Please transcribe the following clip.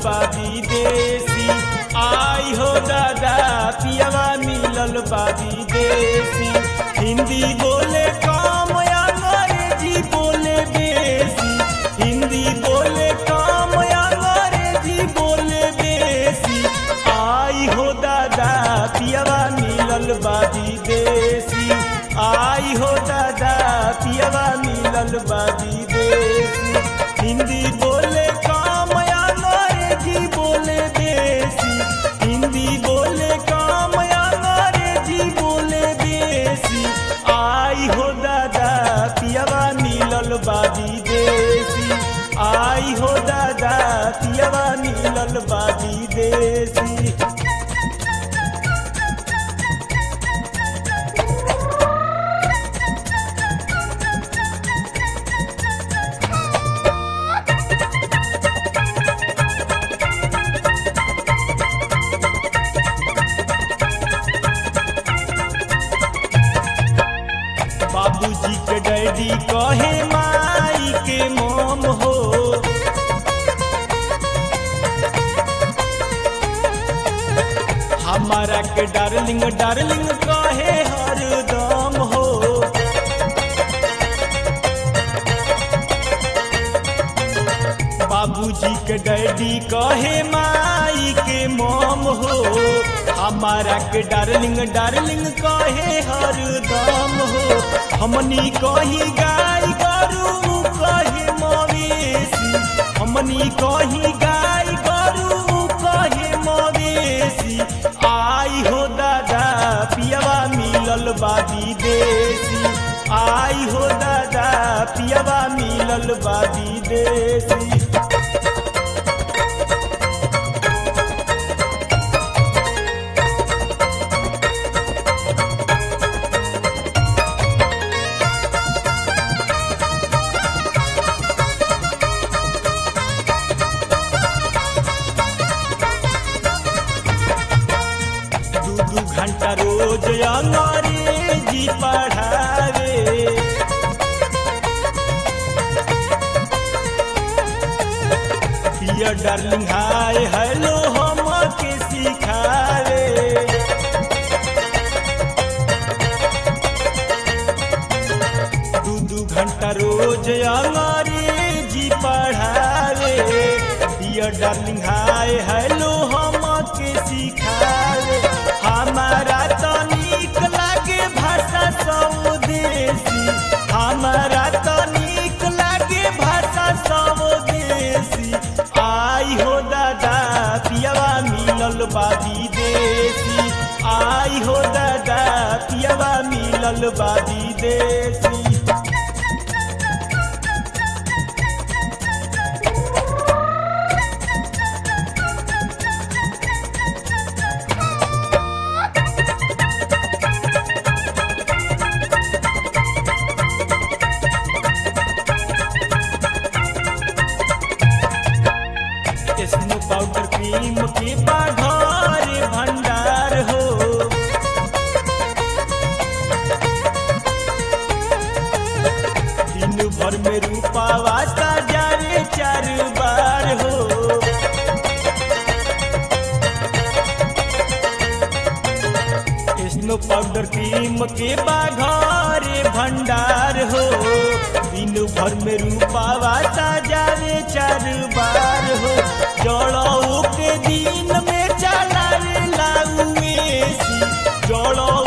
बा विदेशी आई हो दादा पियावा मिलल बा विदेशी हिंदी बोले कम अंग्रेजी बोले बेसी हिंदी बोले कम अंग्रेजी बोले बेसी आई हो दादा पियावा मिलल बा विदेशी आई हो दादा पियावा मिलल बा विदेशी हिंदी बोले कम अंग्रेजी बोले बेसी हिंदी बोले कम अंग्रेजी बोले बेसी आई हो दादा पियावा मिलल बा विदेशी आई हो दादा पियावा मिलल बा विदेशी बाबूजी के डैडी कहे माई के मोम हो हमारा के डार्लिंग डार्लिंग कहे हरदम हो बाबूजी के डैडी कहे माई के मोम हो हमारा के डार्लिंग डार्लिंग कहे हरदम हो हमनी कही गाय गरू कहे मवेशी हमनी कही गाय गरू कहे मवेशी आई हो दादा पियावा मिलल बा विदेशी आई हो दादा पियावा मिलल बा विदेशी दू दू घंटा रोज अंग्रेजी पढ़ावे डियर डार्लिंग हाय हेलो हम के सिखावे दू दू घंटा रोज अंग्रेजी पढ़ावे डियर डार्लिंग हाय हेलो हम के सिखावे हमारा तो नीक लागे भाषा स्वदेशी हमारा तो नीक लागे भाषा स्वदेशी आई हो दादा पियावा मिलल बा विदेशी आई हो दादा पियावा मिलल बा विदेशी स्नो पाउडर क्रीम के बाघर भंडार हो दिन भर में रूपावा जारे चार बार हो स्नो पाउडर क्रीम के बाघर भंडार हो दिन भर में रूपावा जारे चार बार हो जड़ों के दिन में चला लाऊ एसी जड़ों